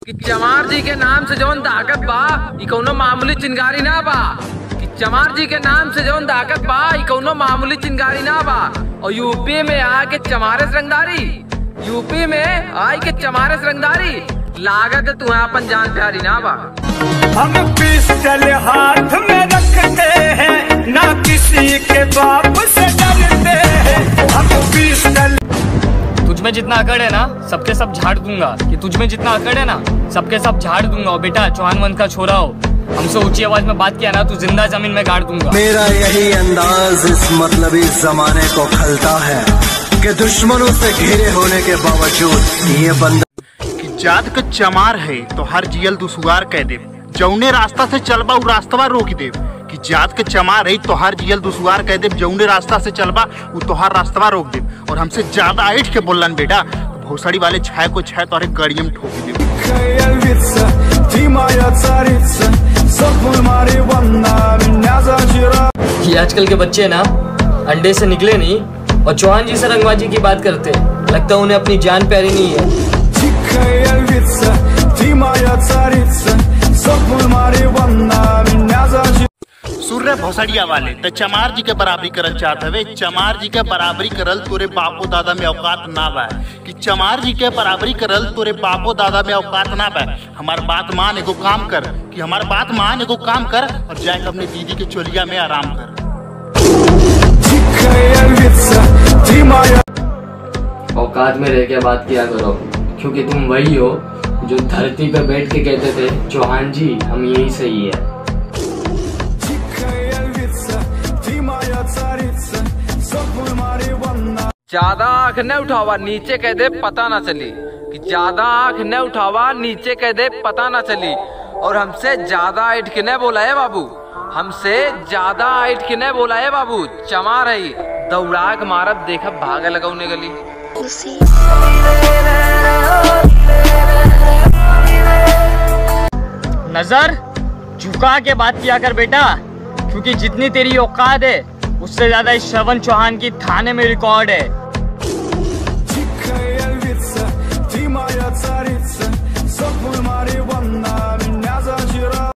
कि चमार जी के नाम से जौन ताकत बा ई कौनो मामूली चिंगारी ना बा कि चमार जी के नाम से जौन ताकत बा ई कौनो मामूली चिंगारी ना बा और यूपी में आके चमारस रंगदारी यूपी में आई के चमारस रंगदारी लागत है तुम्हें अपन जान प्यारी ना बा हम पिस्टल हाथ में रखते हैं ना किसी के बाप से डरते हैं हम पिस्टल तुझ में जितना अकड़ है ना सबके सब झाड़ दूंगा कि तुझ में जितना अकड़ है ना सबके सब झाड़ दूंगा और बेटा चौहान वंश का छोरा हो हमसे ऊंची आवाज में बात किया ना तू जिंदा जमीन में गाड़ दूंगा मेरा यही अंदाज इस मतलबी जमाने को खलता है कि दुश्मनों से घिरे होने के बावजूद ये बंदा कि जात का चमार है तो हर जियल दुसुगार कह दे जौने रास्ता से चलबा उ रास्तवा रोक दे कि जात के चमार है तो हर जियल दुसुगार कह दे जौने रास्ता से चलबा उ तोहार रास्तवा रोक दे और हमसे ज्यादा ऐठ के बोलन बेटा तो भोसड़ी वाले छाय को छाय तो गड़ियम ठोक दे львица, ты моя царица, сопли Мариванна, меня зажира. ये आजकल के बच्चे ना अंडे से निकले नहीं और चौहान जी से रंगबाजी की बात करते हैं लगता है उन्हें अपनी जान प्यारी नहीं है Дикая львица, ты моя царица, сопли Мариванна, меня зажира. सूर्य भोसड़िया वाले तो चमार जी के बराबरी करल चाहत हवे चमार जी के बराबरी करल तोरे बापो दादा में औकात ना बा कि चमार जी के बराबरी करल तोरे बापो दादा में औकात ना बा हमार बात मान एगो काम कर कि हमार बात मान एगो काम कर और जाके अपने दीदी के चोलिया में आराम कर Дикая львица, ты моя औकात में रह के बात किया करो क्योंकि तुम वही हो जो धरती पे बैठ के कहते थे चौहान जी हम यही सही है Дикая львица, ты моя царица, сопли Мариванна. ज्यादा आंख न उठावा नीचे कह दे पता ना चली कि ज्यादा आंख न उठावा नीचे कह दे पता ना चली और हमसे ज्यादा ऐठ के न बोला है बाबू हमसे ज्यादा ऐठ के न बोला है बाबू चमा रही दौड़ा के मारब देखब भागे लगौने गली नजर झुका के बात किया कर बेटा क्योंकि जितनी तेरी औकात है उससे ज्यादा इस श्रवण चौहान की थाने में रिकॉर्ड है